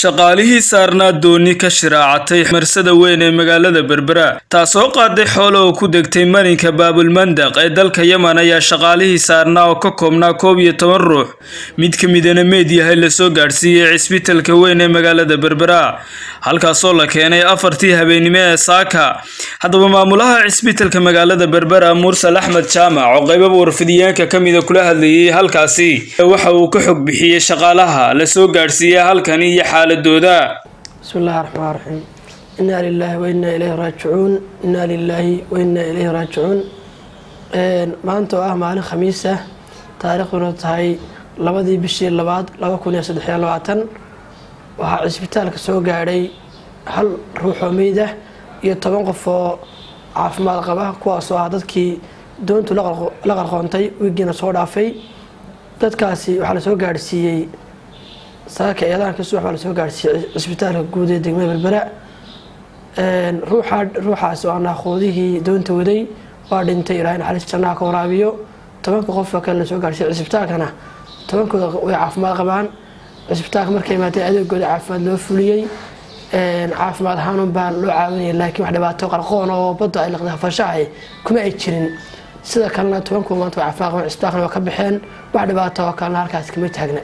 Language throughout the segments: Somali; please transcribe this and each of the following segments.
shaqaalihii saarnaa dooni ka shiraacatay marsada weyn ee magaalada berbera taasoo qaaday xoolo oo ku degtay marinka baabulmandaq ee dalka yemen ayaa shaqaalihii saarnaa oo ka koobnaa koob iyo toban ruux mid ka midana meed yahay lasoo gaadhsiiyey cisbitalka weyn ee magaalada berbera halkaasoo la keenay afartii habeennimo ee saaka haddaba maamulaha cisbitalka magaalada berbera mursal axmed jaamac oo qaybaba warfidiyeenka ka mida kula hadlayay halkaasi waxa uu ka xog bixiyey shaqaalaha lasoo gaadhsiiyey halkani iyo xaaladooda bismi illahi raxmaan raxiim inaa lilaahi wa innaa ilayhi raajicuun innaa lilaahi wa innaa ilayhi raajicuun maanta oo ah maalin khamiis ah taariikhduna tahay labadii bishii labaad laba kun iyo saddexiyo labaatan waxaa cisbitaalka soo gaadhay hal ruux oo meyd ah iyo toban qof oo caafimaad qaba kuwaasoo ah dadkii doontu la qarqoontay wiigiina soo dhaafay dadkaasi waxaa lasoo gaadhsiiyey saaka eedaanka subax baa lasoo gaadhsiiyey cisbitaalka guud ee degmada berbera ruuxaas oo ah naaquudihii doonta waday waa dhintay ilaahay naxariis jannaha ka waraabiyo tobanka qofoo kale lasoo gaadhsiiyey cisbitaalkana tobankooda way caafimaad qabaan cisbitaalka markay imaatay adeegooda caafimaad loo fuliyey caafimaad ahaanun baan loo caawinaya laakiin wax dhibaato qarqoon oo badda ay laqda fashahay kuma ay jirin sida kalena tobankuwa maanta way caafimaad qabaan cisbitaalkana waa ka baxeen wax dhibaato oo kalena halkaas kama taagna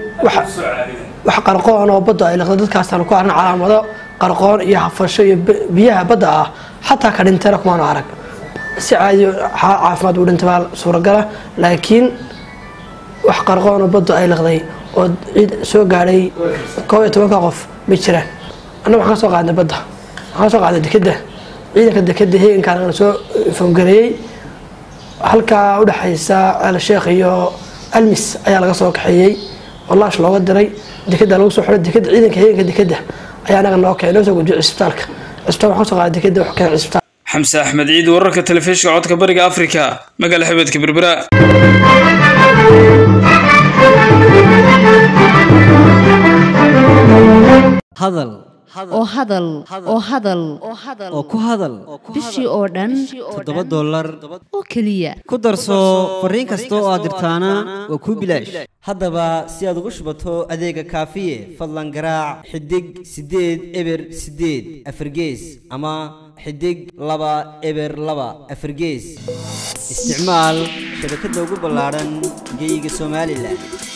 wax qarqoon oo badda ay laqda dadkaasaan ku arna calaamado qarqoon iyo hafasho iyo biyaha badda ah xataa ka dhintayna kumaanu arag si caadi caafimaad uu dhintay baa suuragala laakiin wax qarqoon oo badda ay laqday oo ciid soo gaadhay koob iyo tobanka qof ma jiraan anna waxaan ka soo qaadnay badda waxaan ka soo qaadnay dekeda ciidanka dekeda heegankaan aan soo foongareeyey halkaa udhexaysa alsheekh iyo almis ayaa laga soo kaxeeyey oo laash looga diray dekeda lagu soo xiray dekeda ciidanka heeganka dekeda ayaa anaga noo keenay noo soo gudbiyay cisbitaalka cisbitaal waxaan soo qaaday dekeda wax keenay cisbitaal xamse axmed ciid wararka telefishinka codka bariga afrika magaala xebeedka berbera hadal oo hadal oo hadal oo ku hadal bishii oo dhan toddoba dollar oo keliya ku darso fariin kasta oo aad dirtaana waa kuu bilaash haddaba si aad ugu shubato adeega kaafiye fadlan garaac xidig siddeed eber siddeed afargees ama xidig laba eber laba afargees isticmaal shabakadda ugu ballaadhan geeyiga somalilan